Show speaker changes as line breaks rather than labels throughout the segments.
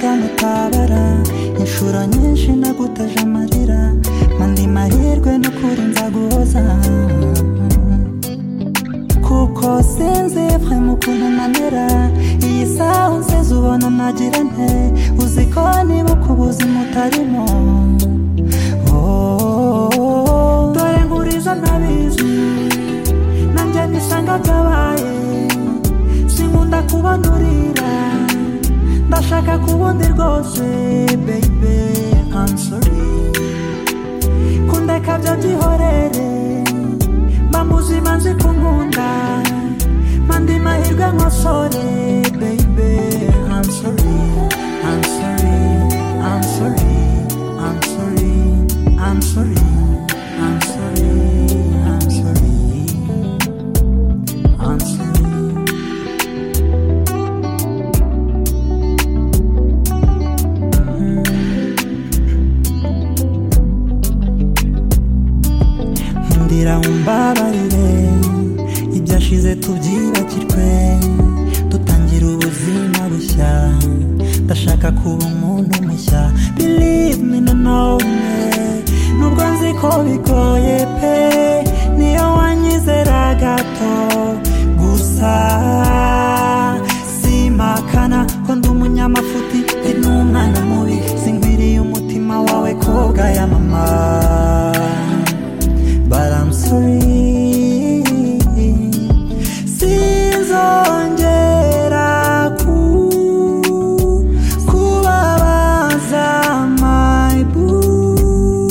mutabara inshuro nyinshi nagutaje amarira mandi mahirwe n'ukuri nzaguhoza kuko sinzi vrema ukuntu nanera iyi saha unsize ubona nagira nte uzi ko niba ku buzima utarimo Oh, dore nkuriza ntabizi nanjye nisanga byabaye sinkunda kubandurira ndashaka kubundi rwose baby I'm sorry kundeka byo byihorere mba muzima nzi kunkunda mandi mahirwe nkosore baby I'm sorry I'm sorry I'm sorry I'm sorry I'm sorry I'm sorry I'm sorry I'm sorry ndira umbabarire ibyashize tubyibagirwe dutangira ubuzima bushya ndashaka kuba umuntu mushya believe me nanone nubwo nzi ko bigoye pe niyo wanyizera gato gusa simakana ko ndi umunyamafuti ndi n'umwana mubi singwiriye umutima wawe koga ya mama but I'm sorry. Sinzongera ku- kubabaza my boo.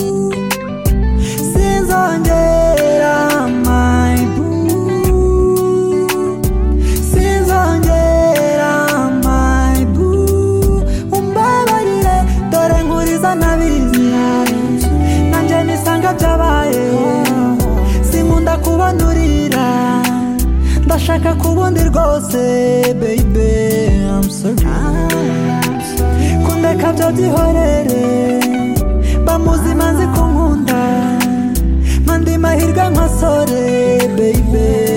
Sinzongera my boo. Sinzongera my boo. Umbabarire, dore nkuriza nabizi. Nanjye nisanga byabaye. Sinkunda kubanurira. Ndashaka kubundi rwose, baby. I'm sorry. Kundeka byo byihorere. Mba muzima nzi kunkunda. Mpa andi mahirwe nkosore, baby.